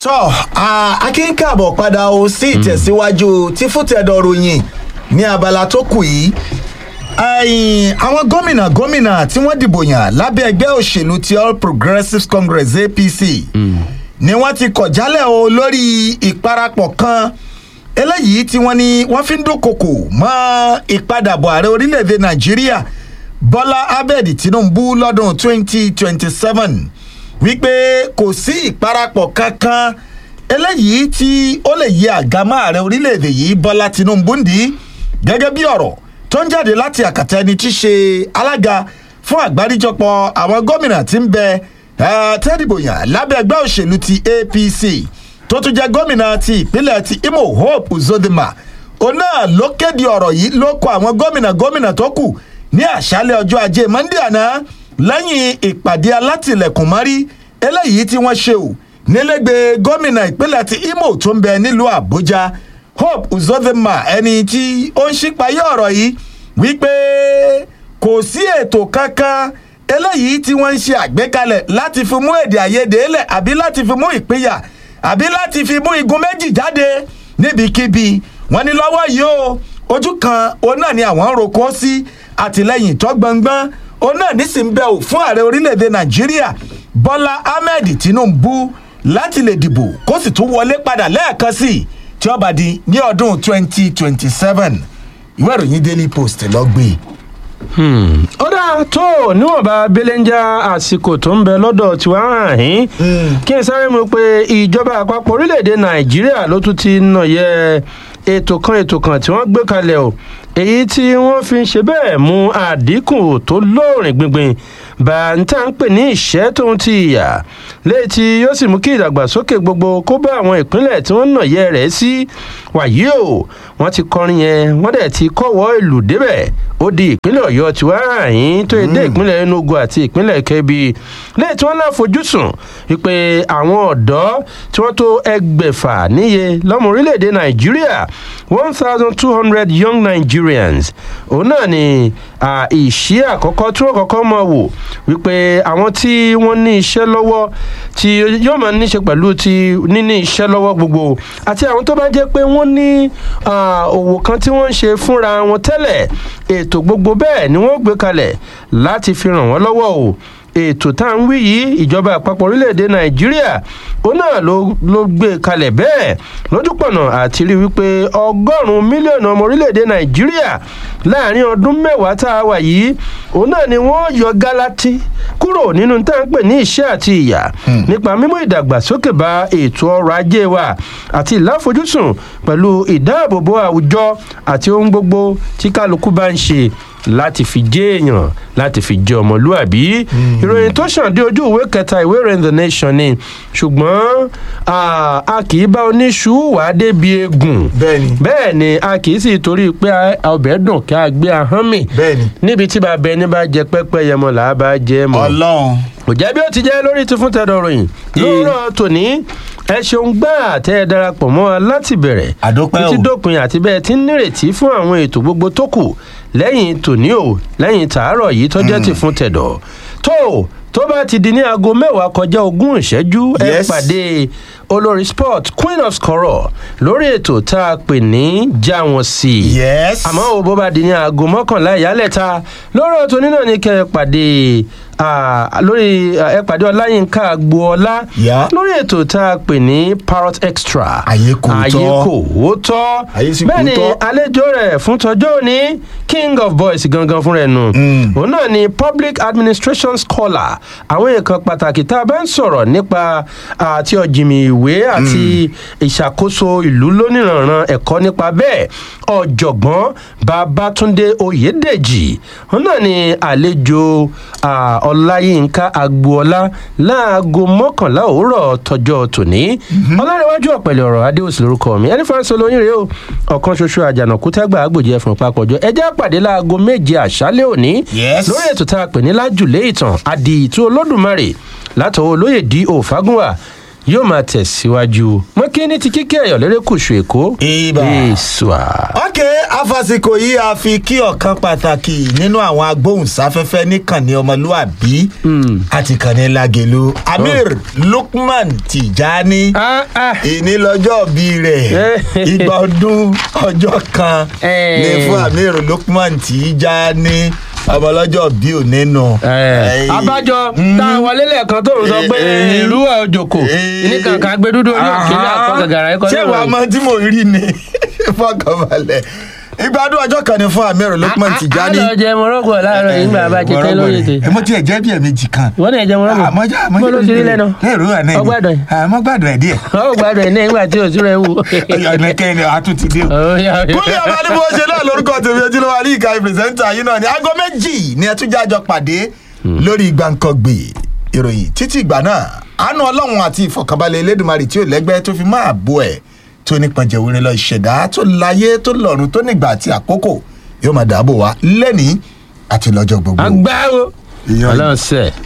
tọ́ akínkàbọ̀ padà o sí ìtẹ̀síwájú tí fútẹ̀dọ̀ ròyìn ní abala tó kù yìí ẹ̀yìn àwọn gómìnà gómìnà tí wọ́n dìbò yàn lábẹ́ ẹgbẹ́ òṣèlú ti all progressives congress apc ni wọ́n ti kọ̀ jálẹ̀ o lórí ìparapọ̀ kan eléyìí tí wọ́n ní wọ́n fi ń dúnkokò mọ́ ìpadàbọ̀ ààrẹ orílẹ̀-èdè nàìjíríà bọ́lá ahmed tinubu lọ́dún 2027 wípé kò sí ìparapọ̀ kankan eléyìí tí ó lè yí àgámọ́ ààrẹ orílẹ̀-èdè yìí bọ́lá tinubu ń dì í gẹ́gẹ́ bí ọ̀rọ̀ tó ń jáde láti àkàtà ẹni tí í ṣe alága fún àgbáríjọpọ̀ àwọn gómìnà tí ń bẹ tẹ́dìbòyàn lábẹ́ ẹgbẹ́ òṣèlú ti apc tó tún jẹ́ gómìnà ti ìpínlẹ̀ ti imo hope uzodinma òun náà ló kéde ọ̀rọ̀ yìí ló kọ àwọn gómìnà gómìnà tó kù ní àṣálẹ̀ ọjọ́ ajé monde àná lẹ́yìn ìpàdé alátìlẹ̀kùn mọ́rí eléyìí tí wọ́n ṣe ò nílẹ̀gbẹ́ gómìnà ìpínlẹ̀ ti imo tó ń bẹ nílùú àbújá hope uzodinma ẹni tí ó ń ṣípayé ọ̀rọ̀ yìí wípé kò sí ètò kankan eléyìí tí wọ́n ń ṣe àgbékalẹ̀ láti fi mú èdè àìyedè lẹ̀ àbí láti fi mú ìpínyà àbí láti fi mú igun méjì jáde níbikíbi wọn ní lọ́wọ́ yìí o ojú kan òun náà ni àwọn ń roko sí àtìlẹyìn tó gbọngbọ́n òun náà nísìnyí bẹ́ẹ̀ ò fún ààrẹ orílẹ̀-èdè nàìjíríà bọ́lá ahmed tinubu láti lè dìbò kó sì tún wọlé padà lẹ́ẹ̀kan sí i tí ó bá di ní ọdún twenty twenty seven ìwé ìròyìn daily post lọ gbé ó dáa tó níwọ̀nba belenja àsìkò tó ń bẹ lọ́dọ̀ tiwa hàn yín kí n sáré mu pé ìjọba àpapọ̀ orílẹ̀-èdè nàìjíríà ló tún ti nà yẹ ètò kan ètò kan tí wọ́n gbé kalẹ̀ o èyí tí wọ́n fi ń ṣe bẹ́ẹ̀ mú àdínkù tó lóòrìn gbìngbìn bá ń tà ń pè ní ìṣẹ́ tóun ti ìyà léyìí tí yóò sì mú kí ìdàgbàsókè gbogbo kó bá àwọn ìpínlẹ̀ tí wọ́n nà yẹ rẹ̀ sí wàyí o wọ́n ti kọrin yẹn wọ́n dẹ̀ ti kọ́wọ́ ìlú débẹ̀ ó di ìpínlẹ̀ ọ̀yọ́ tí wàá hàn yín tó dé ìpínlẹ̀ enugu àti ìpínlẹ̀ kebbi léyìí tí wọ́n náà fojúsùn wípé àwọn ọ̀dọ́ tí wọ́n tó ẹgbẹ̀fà níye lọ́mọ orílẹ̀-èdè nàìjíríà one thousand two hundred young nigerians òun náà ni ìṣí àkọ́kọ́ tí wọ́n kọ́kọ́ mọ̀ wò wípé àwọn tí wọ́n ní iṣẹ́ lọ́wọ́ tí yóò máa níṣe pẹ̀lú ti níní iṣẹ́ lọ́wọ́ gbogbo àti àwọn tó bá jẹ́ pé wọ́n ní òwò kan tí wọ́n ń ṣe fúnra wọn tẹ́lẹ̀ ètò gbogbo bẹ́ẹ̀ ni wọ́n gbé kalẹ̀ láti fi ràn wọ́n lọ́wọ́ o ètò tá à ń wí yìí ìjọba àpapọ̀ orílẹ̀-èdè nàìjíríà ó náà ló gbé kalẹ̀ bẹ́ẹ̀ lójúpọ̀nà àti rí wípé ọgọ́rùn-ún mílíọ̀nù ọmọ orílẹ̀-èdè nàìjíríà láàrin ọdún mẹ́wàá tá a wà yìí òun náà ni wọ́n yọ gálátì kúrò nínú tá à ń pè ní iṣẹ́ àti ìyà nípa mímú ìdàgbàsókè bá ètò ọrọ̀ ajé wa àti ìláfojúsùn pẹ̀lú ìdáàbòbò àwùjọ àti ohun gbogbo tí kálukú bá ń ṣe láti fi jẹ́ èèyàn láti fi jẹ́ ọmọlúàbí ìròyìn tó ṣàn dé ojú ìwé kẹta ìwé ìròyìn the nation ni ṣùgbọ́n a kì í bá oníṣu wà á débi eégún bẹ́ẹ̀ ni a kì í sì torí pé ọbẹ̀ dùn kí a gbé ahọ́n mì níbi tí bàbá ẹni bá jẹ pẹ́pẹ́ yẹmọ là á bá jẹ mọ́ ọlọ́run kò jẹ́ bí ó ti jẹ́ lórí ti fún tẹ́dọ̀ ròyìn lóòrọ̀ tòní ẹ ṣeun gbà tẹ́ ẹ darapọ̀ mọ́ wa láti bẹ̀rẹ̀ títí dópin àti bẹ́ẹ̀ tí ń nírètí fún àwọn ètò gbogbo tó kù lẹ́yìn tòní o lẹ́yìn tàárọ̀ yìí tó jẹ́ ti fún tẹ̀dọ̀ tó tó bá ti di ní aago mẹ́wàá kọjá ogún ìṣẹ́jú ẹ pàdé olórí sport queen of scoror lórí ètò tá a pè ní já wọn sí i àmọ́ o bó bá di ní aago mọ́kànlá ìyálẹ̀ta lórí ètò nínú ní kẹ́ ẹ pàdé lórí ẹ pàdé ọláyínká agboola lórí ètò tá a pè ní parrot extra ayé kò tọ́ ayé kò tọ́ bẹ́ẹ̀ ni àlejò rẹ̀ fún tọjọ́ òní king of boys gangan fún rẹ̀ nù òun náà ni public administration scholar àwọn èèkàn pàtàkì tá a bá ń sọ̀rọ̀ nípa àti ọ̀jìnmí ìwé àti ìṣàkóso ìlú lóníranran ẹ̀kọ́ nípa bẹ́ẹ̀ ọ̀jọ̀gbọ́n babatunde oyèdèjì òun náà ni àlejò ọláyínká agboola láago mọ́kànlá òwúrọ̀ tọjọ́ tòní ọlárẹ̀wájú ọ̀pẹ̀lẹ̀ ọ̀rọ̀ adéòsì lórúkọ mi ẹni fáńsọ lóyún rèé o ọ̀kan ṣoṣo àjànàkú tẹ́gbà àgbòjì ẹ̀fọn papọ̀jọ ẹjẹ́ àpàdé láago méje àṣálẹ̀ òní lórí ètò tá a pè ní lájùlé ìtàn àdìtú olódùmarè látọwọ́ olóyè d o fagunwa yóò máa tẹ̀síwájú mọ́ kí ní ti kíkẹ́ ẹ̀yọ̀ lérékùṣù èkó Ibà. ìṣùà. ok afasiko yìí a fi kí ọ̀kan pàtàkì nínú àwọn agbóhùnsáfẹ́fẹ́ níkànnì ọmọlúàbí àti kànnì lagelu amir lukman tijani Ah, ah. ìní lọ́jọ́ bí rẹ̀ Eh. igba ọdún ọjọ́ kan Eh. ní fún amir lukman tijani ọmọlọ́jọ́ bí ò nínú. Eh, abájọ tá a wọlé lẹ́ẹ̀kan tó ń sọ pé Eh, ìlú òjòkó eh, ní kankan gbé dúdú orí òkèlè àkọ́ gàgàrà ẹ̀kọ́ ṣé wàá mọ tí mo rí ni fọkànbalẹ̀ ìgbádùn ọjọ́ kan ní fún amir lukman tijani. a lọ jẹ mọ́rọ́gbọ̀ láàárọ̀ yìí nígbà bá jẹ tẹ́ lórí ètè ẹ mo tiẹ̀ jẹ́ bí ẹ̀mejì kan. wọ́n ní ẹ̀jẹ̀ mọ́rọ́gbọ̀ àmọ́jà àmọ́jà bó ló ti rí lẹ́nu lẹ́rù àná ẹ̀ ọgbàdàn yìí àmọ́ gbàdùn ẹ̀ díẹ̀. ó gbàdọ̀ ẹ̀ ní ìgbà tí òsú rẹ̀ wù. ọ̀nà kẹ́hìn a tún ti dé o. Ó yá, ó yá. kúlẹ̀ ọba ní bó ṣe náà lórúkọ tèmi ojúlówó alí ìka pírẹsẹ́ńtà yìí náà ní aago méjì ni ẹ tún jájọ pàdé lórí gbàǹkangbè ìròyìn títí ìgbà náà àánú ọlọ́run àti ìfọ̀kànbalẹ̀ elédùnmarè tí ò lẹ́gbẹ́ tó fi máa bo ẹ̀ tó nípọn jẹ̀wúrin lọ ìṣẹ̀dá tó láyé tó lọ́run tó nígbà àti àkókò yóò máa dáàbò wá lẹ́nìí àti lọ́jọ́ gbogbo. agbáwo Ìyá- ọlọ́run sẹ́ẹ̀.